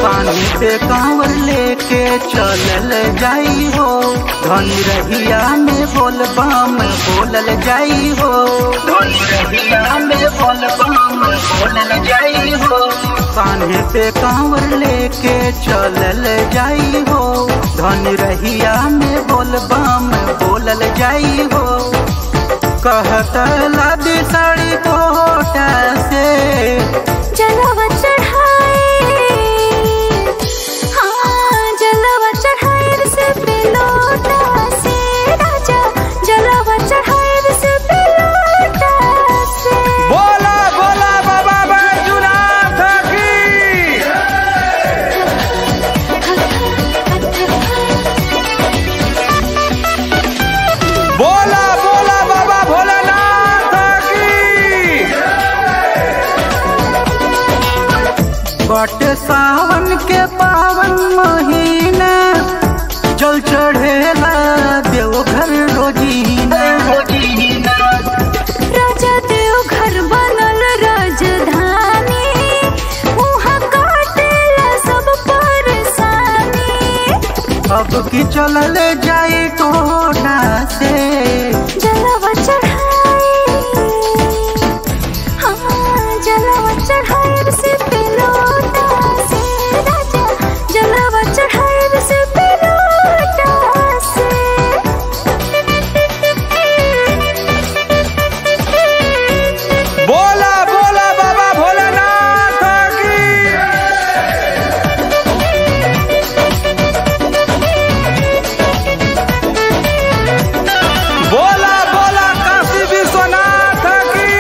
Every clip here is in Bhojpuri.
पानी पे कांवर लेके चलल जाई हो धनी रहिया में बोल बम बोलल जाई हो धनी रहिया में बोल बम बोलल जाई हो पानी पे कांवर लेके चलल जाई हो धनी रहिया में बोल बम बोलल जाई हो कहत लादी साड़ी कोटा से जलवा चढ़ाए हाँ जलवा चढ़ाए से पिलोटा से राजा जलवा चढ़ाए से पिलोटा से बोला बोला बाबा बैजुनाथ की बोला बोला बाबा भोलेनाथ की बट सावन के पावन महीना जल चढ़ेला देवघर रोजीना राजा देव घर बनल राजधानी वहाँ काटेला सब परेशानी अब की चलल जाई टोना से जलवा चढ़ाए हाँ जलवा चढ़ाए से पिलोटा से राजा जलवा चढ़ाए से पिलोटा से बोला बोला बाबा भोलेनाथ की बोला बोला काशी विश्वनाथ की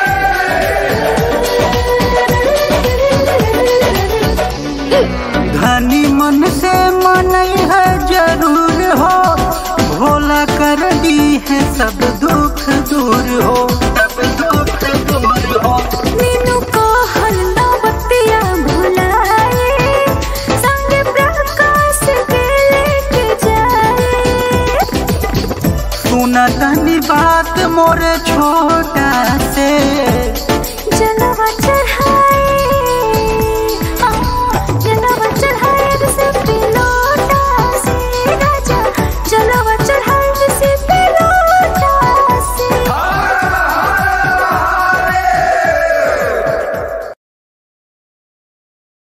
धनी मन से मन है जरूर हो भोला कर दी है सब दुख दूर हो सब दुख दूर हो मीनू को हल्ला बत्तियाँ भुलाए संग प्रकाश के लेके जाए सुन तनी बात मोरे छोट